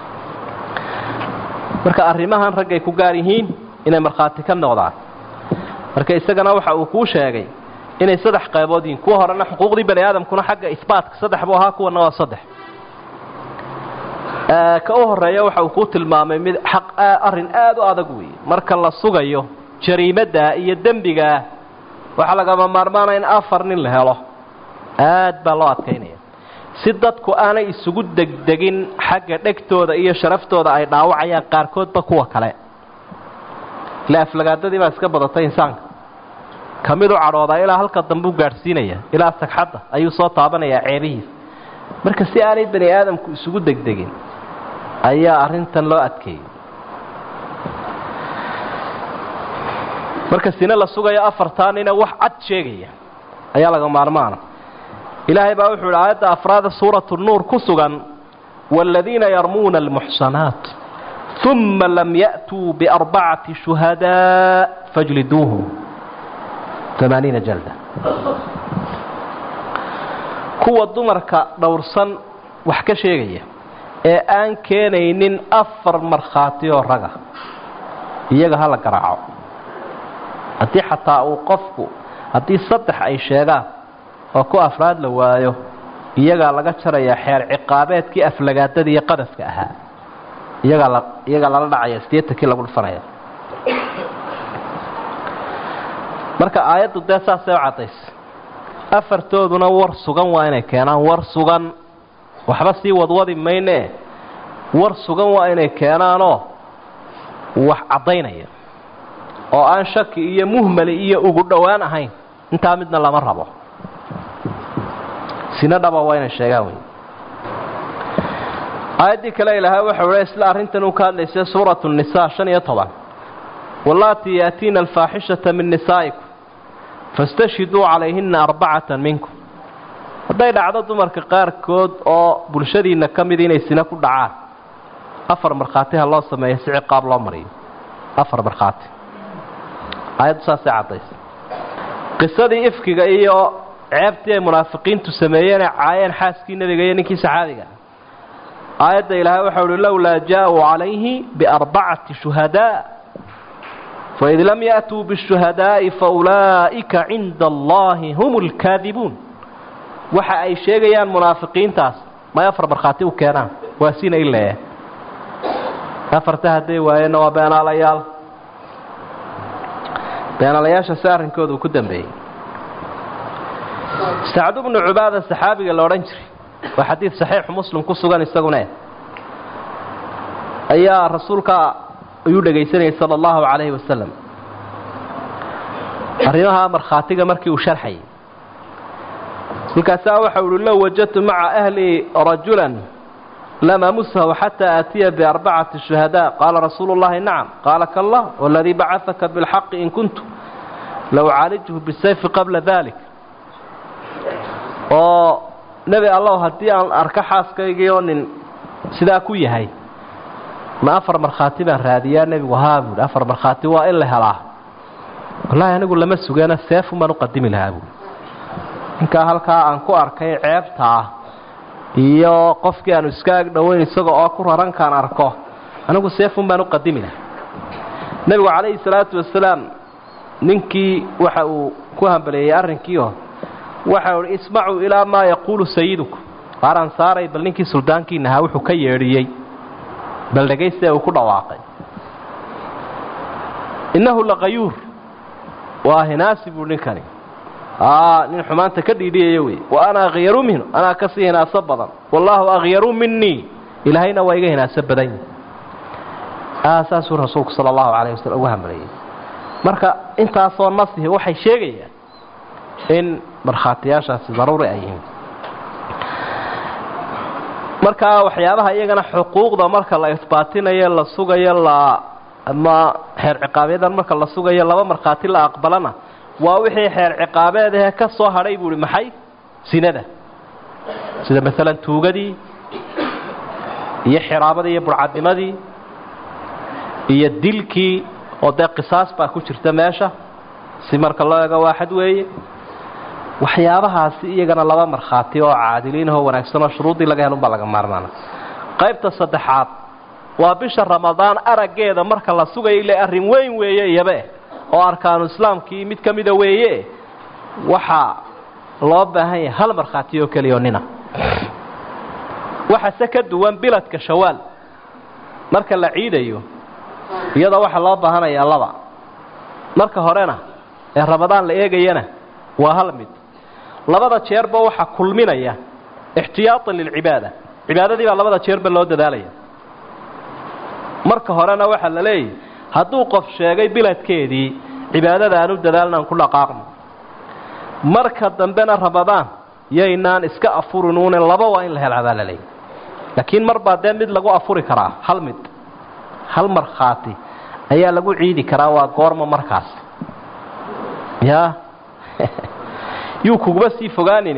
marka arrimahan raggay ku gaar yihiin inay markhaati ka noqdaan marka isagana waxa uu kuu sheegay inay saddex qaybood yihiin kuwa horena xuquuqdii bani aadamkuna xagga isbaatka saddex buu ahaa kuwana waa saddex ka u horeeya waxa uu kuu tilmaamay mid xaq arrin aad u adag weeye marka la sugayo jariimadda iyo dembigaa waxaa lagama maarmaanaya in afar nin la helo aad baa loo adkaynaya si dadku aanay isugu degdegin xagga dhegtooda iyo sharaftooda ay dhaawacayaan qaarkoodba kuwa kale ila aflagaadadii baa iska badatay insaanka ka mid u cadhoodaa ilaa halka dambe u gaadhsiinaya ilaa sagxadda ayuu soo taabanayaa ceebihiisa marka si aanay bani aadamku isugu degdegin ayaa arrintan loo adkeeyey marka sine la sugayo afartaa nina wax cad sheegaya ayaa laga maarmaana ilaahay baa wuxuu yidhi aayadda afraada suuratu nuur ku sugan waaladiina yarmuuna almuxsanaat uma lam ya'tuu biarbacati shuhadaa fajliduuhum amaaniina jalda kuwa dumarka dhowrsan wax ka sheegaya ee aan keenaynin afar markhaati oo raga iyaga hala garaaco haddii xataa uu qofku haddii saddex ay sheegaan oo ku afraad la waayo iyagaa laga jarayaa xeer ciqaabeedkii aflagaadada iyo qadafka ahaa iyagaa la iyagaa lala dhacaya sideetankii lagu dhufanaya marka aayaddu dee saasay u caddaysay afartooduna war sugan waa inay keenaan war sugan waxba sii wadwadi maynee war sugan waa inay keenaanoo wax caddaynaya oo aan shaki iyo muhmali iyo ugu dhowaan ahayn intaa midna lama rabo sina dhaba waa inay sheegaan wey aayaddii kale ilaahay waxau ha isla arrintan uu ka hadlaysay suuratu nisaa shan iyo toban wallaatii yaatiina alfaaxishata min nisaa'ikum fastashhiduu calayhina arbacatan minkum hadday dhacdo dumarka qaarkood oo bulshadiinna ka mid inay sina ku dhacaan afar markhaati ha loo sameeyo si ciqaab loo mariyo afar markhaati aayaddu saasay caddaysa qisadii ifkiga iyo ceebtii ay munaafiqiintu sameeyeen ee caayeen xaaskii nebiga iyo ninkii saxaabiga aayadda ilaahay waxau uhi lowlaa jaa-uu calayhi biarbacati shuhadaa faid lam ya'tuu bishuhadaa'i faulaa'ika cinda allahi hum lkaadibuun waxa ay sheegayaan munaafiqiintaas may afar markhaati u keenaan waa sina ilee afarta hadday waayeenna waa beenaalayaal beenaalayaasha si arrinkooda uu ku dambeeyey sacdu bnu cubaada saxaabiga la odhan jiray waa xadiid saxiixu muslim ku sugan isagune ayaa rasuulka ayuu dhegaysanayay sala allahu calayhi wasalam arrimaha markhaatiga markii uu sharxayay markaasaa waxau uhi low wajadtu maca ahlii rajulan lam amusahu xataa aatiya biarbacati shuhadaa qaala rasuulu llahi nacam qaala kallah waladii bacadaka bilxaqi in kuntu la ucaalijhu bisayfi qabla dalik oo nebi allow haddii aan arko xaaskaygii oo nin sidaa ku yahay ma afar markhaati baan raadiyaa nebigu haa buuhi afar markhaati waa in la helaa wallaahi anigu lama sugeena seefun baan u qadimi lahaa buui ninkaa halkaa aan ku arkay ceebta ah iyo qofkii aanu iska ag dhoweyn isaga oo ku rarankaan arko anigu seefun baan u qadimi lahaa nebigu calayhi salaatu wasalaam ninkii waxa uu ku hambaleeyey arrinkiio waxa uhi ismacuu ilaa maa yaquulu sayiduku waaraan saaray bal ninkii suldaankiina ahaa wuxuu ka yeedhiyey bal dhegayste uu ku dhawaaqay innahu laqayuur waa hinaasi buu ninkani nin xumaanta ka dhiidhiyayo wey wa ana akhyaru minhu anaa kasii hinaaso badan wallaahu akhyaru minii ilaahayna waa iga hinaaso badan yihi saasuu rasuulku sala allahu calayh wasallam ugu hamaleeyey marka intaasoo nasihi waxay sheegayaan in markhaatiyaashaasi daruuri ay yihiin markaa waxyaabaha iyagana xuquuqda marka la isbaatinayo la sugayo la ama xeer ciqaabeedan marka la sugayo laba markhaati la aqbalana waa wixii xeer ciqaabeed ahee ka soo hadhay buu ihi maxay sinada sida maalan tuugadii iyo xiraabadii iyo burcadnimadii iyo dilkii oo dee qisaas baa ku jirta meesha si marka loo eego waaxad weeye waxyaabahaasi iyagana laba markhaati oo caadiliinahoo wanaagsan oo shuruuddii laga helun baa laga maarmaana qaybta saddexaad waa bisha ramadaan araggeeda marka la sugayo ile arrin weyn weeye iyabe oo arkaanu islaamkii mid ka mida weeye waxaa loo baahan yahay hal markhaati oo keliya oo nina waxase ka duwan biladka shawaal marka la ciidayo iyada waxaa loo baahanayaa laba marka horena ee ramadaan la eegayana waa hal mid labada jeerba waxaa kulminaya ixtiyaatan lilcibaada cibaadadii baa labada jeerba loo dadaalaya marka horena waxaa la leeyahy hadduu qof sheegay biladkeedii cibaadada aanu dadaalna aan ku dhaqaaqno marka dambena ramadaan yaynaan iska afurinuune laba waa in la helaa baa la leeyahy laakiin mar baa dee mid lagu afuri karaa hal mid hal markhaati ayaa lagu ciidi karaa waa goorma markaas ya yuu kuguba sii fogaanine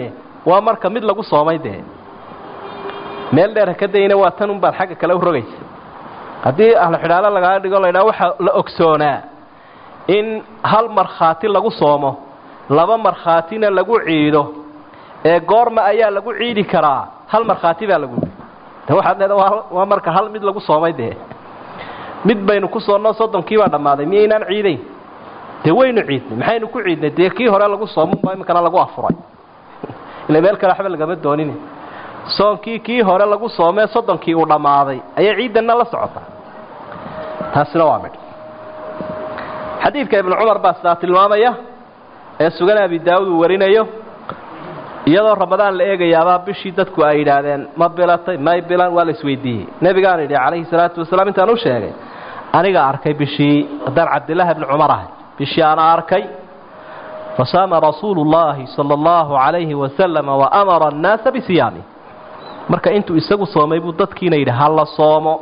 waa marka mid lagu soomay dee meel dheer haka dayna waa tan unbaad xagga kale u rogaysa haddii ahlu xidhaalo lagaa dhigo laydhaha waxaa la ogsoonaa in hal markhaati lagu soomo laba markhaatina lagu ciido ee goorma ayaa lagu ciidi karaa hal markhaati baa lagu de waxaad leeda waa marka hal mid lagu soomay dee mid baynu ku soonno soddonkii baa dhammaaday miyaynaan ciidayn dee waynu ciidnay maxaynu ku ciidnay dee kii hore lagu soomoba iminkana lagu afuray ila meel kale waxba lagama doonin soonkii kii hore lagu soomee soddonkii uu dhammaaday ayaa ciidanna la socota taasina waa midh xadiidka ibnu cumar baa sidaa tilmaamaya ee sugan abi daawud uu warinayo iyadoo ramadaan la eegayaabaa bishii dadku ay yidhaahdeen ma bilatay may bilan waa la isweydiiyey nebigaan yidhi calayhi salaatu wasalaam intaan u sheegay aniga arkay bishii haddaan cabdillaahi bni cumar ahay bishii ana arkay fasaama rasuulu llaahi sala allahu calayhi wasalama wa amara annaasa bisiyaami marka intuu isagu soomay buu dadkiina yidhi hala soomo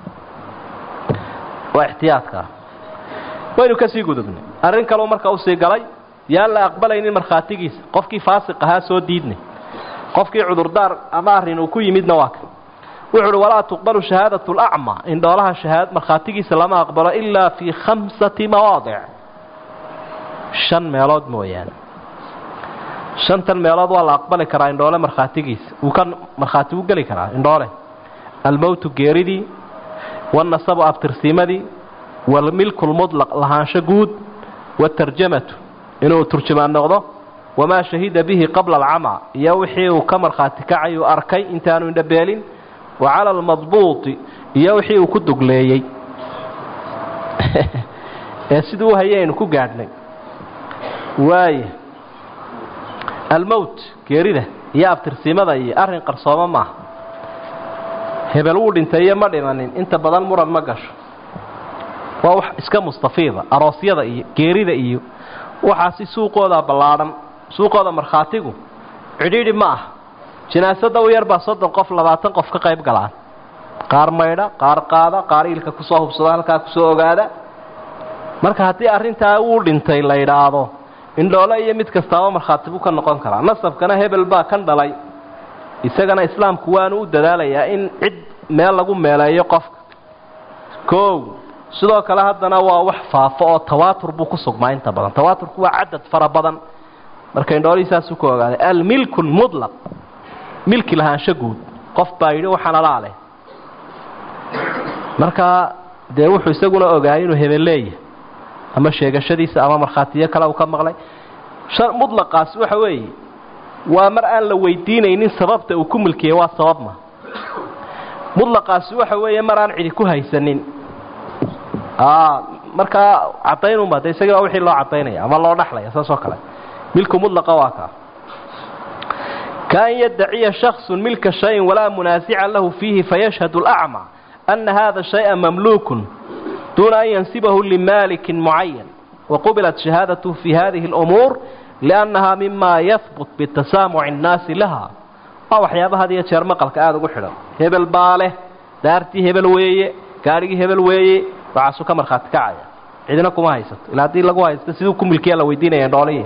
waa ixtiyaadkaa waynu ka sii gudubnay arrin kaleu marka usii galay yaan la aqbalaynin markhaatigiisa qofkii faasiq ahaa soo diidnay qofkii cudurdaar ama arrin uu ku yimidna waa kan wuxu uhi walaa tuqbalu shahaadatu lacma indhoolaha shahaad markhaatigiisa lama aqbalo ilaa fii khamsati mawaadic shan meelood mooyaane shantan meelood waa la aqbali karaa indhoole markhaatigiisa uu ka markhaati u geli karaa indhoole almowtu geeridii wanasabu abtirsiimadii walmilku lmudlaq lahaansho guud watarjamatu inuu turjumaan noqdo wamaa shahida bihi qabla alcama iyo wixii uu ka markhaati kacay uu arkay intaanu indhabeelin wa cala almadbuuti iyo wixii uu ku dugleeyey ee siduu u hayay aynu ku gaadhnay waaya almowt geerida iyo abtirsiimada iyo arrin qarsoomo maaha hebel wuu dhintay iyo ma dhimanin inta badan muran ma gasho waa wax iska mustafiida aroosyada iyo geerida iyo waxaasi suuqooda ballaadhan suuqooda markhaatigu cidhiidhi ma ah jinaasada u yar baa soddon qof labaatan qof ka qayb galaan qaar maydha qaar qaada qaar iilka kusoo hubsada halkaa kusoo ogaada marka haddii arrintaa uu dhintay la yidhaahdo indhoole iyo mid kastaaba markhaati buu ka noqon karaa nasabkana hebel baa kan dhalay isagana islaamku waanu u dadaalayaa in cid meel lagu meeleeyo qofka koow sidoo kale haddana waa wax faafo oo tawaatur buu ku sugmaa inta badan tawaaturku waa cadad fara badan marka indhoolihii saasuu ka ogaaday almilku lmudlaq milki lahaansho guud qof baa yidhi waxaan alaa leh marka dee wuxuu isaguna ogaayay inuu hebel leeyahay ama sheegashadiisa ama markhaatiyo kale uu ka maqlay mudlaqaasi waxa weeye waa mar aan la weydiinaynin sababta uu ku milkiyey waa sabab ma mudlaqaasi waxa weeye mar aan cidi ku haysanin markaa cadaynunba de isagii baa wixii loo cadaynaya ama loo dhaxlaya saas oo kale milku mudlaqa waa kaa kaan yaddaciya shaksu milka shayin walaa munaasica lahu fiihi fayashhadu alacma ana hada shaya mamluukun duuna an yansibahu limaalikin mucayan waqubilat shahaadatuhu fi hadihi اlumuur liannaha mima yahbut bitasaamuci اnnaasi laha waa waxyaaba had iyo jeer maqalka aada ugu xidhan hebel baa leh daartii hebel weeye gaadhigii hebel weeye waxaasuu ka markhaati kacaya cidina kuma haysato ilaa haddii lagu haysto siduu ku milkiya la weydiinaya dhoolihii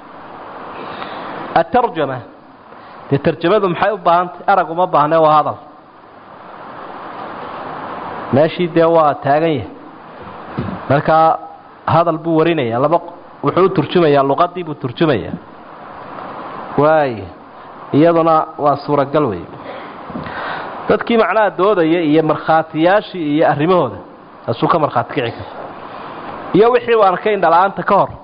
atarjama dee tarjamadu maxay u baahantay arag uma baahne waa hadal meeshii dee waa taagan yahay markaa hadal buu warinaya laba wuxuu u turjumayaa luqadii buu turjumayaa waay iyaduna waa suuragal wey dadkii macnaha doodaya iyo markhaatiyaashii iyo arrimahooda taasuu ka markhaati kici kara iyo wixii uu arkay indhala-aanta ka hor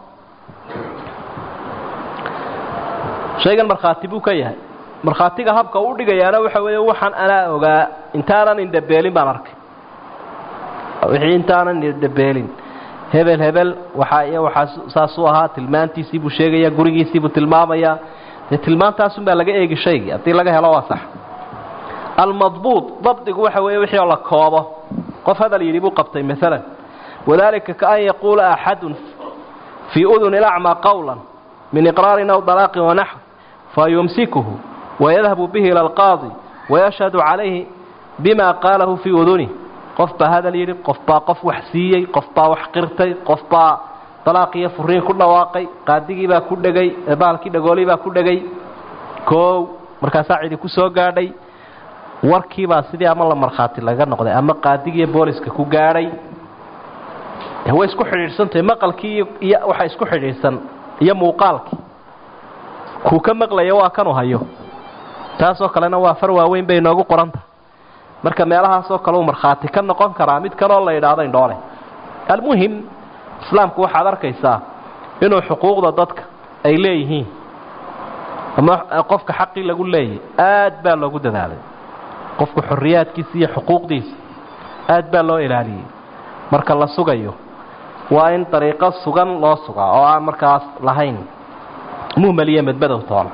shaygan markhaati buu ka yahay markhaatiga habka u dhigayaana waxa weeye waxaan anaa ogaa intaanan indhabeelin baan arkay wixii intaanan indhabeelin hebel hebel waxaa iyo waxaa saasuu ahaa tilmaantiisii buu sheegayaa gurigiisii buu tilmaamayaa dee tilmaantaasun baa laga eegi shaygii haddii laga helo waa sax almadbuud dabdigu waxa weeye wixii oo la koobo qof hadal yidhi buu qabtay maalan wadalika kaan yaquula axadun fii uduni lacmaa qowla min iqraarin aw dalaaqin wanaxw fayumsikuhu wayadhabu bihi ila alqaadi wayashhadu calayhi bima qaalahu fii udunih qof baa hadal yidhi qof baa qof wax siiyey qof baa wax qirtay qof baa dalaaq iyo furiin ku dhawaaqay qaadigii baa ku dhegay baalkii dhagoolii baa ku dhegay koow markaasaa cidi ku soo gaadhay warkiibaa sidii ama la markhaati laga noqday ama qaadigiiyo booliska ku gaadhay way isku xidhiidhsantahay maqalkii iyo waxa isku xidhiidhsan iyo muuqaalkii kuu ka maqlaya waa kanu hayo taasoo kalena waa far waaweyn bay inoogu qoranta marka meelahaasoo kale uu markhaati ka noqon karaa mid kaloo la idhaahdo indhoole almuhim islaamku waxaad arkaysaa inuu xuquuqda dadka ay leeyihiin ama qofka xaqii lagu leeyahy aad baa loogu dadaalay qofku xorriyaadkiisa iyo xuquuqdiisa aad baa loo ilaaliyey marka la sugayo waa in dariiqo sugan loo sugaa oo aan markaas lahayn muhmel iyo medmadow toona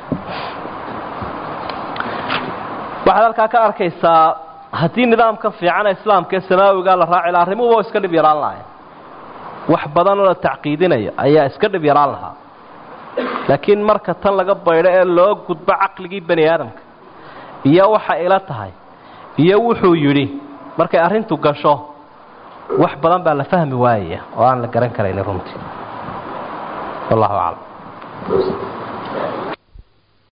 waxaad halkaa ka arkaysaa haddii nidaamka fiican ee islaamka ee samaawiga la raaci laha arrimuhuba iska dhib yaraan lahayn wax badanoo la tacqiidinayo ayaa iska dhib yaraan lahaa laakiin marka tan laga baydho ee loo gudbo caqligii bani aadamka iyo waxa ila tahay iyo wuxuu yidhi markay arrintu gasho wax badan baa la fahmi waayaya oo aan la garan karaynin runtii wallahu aclam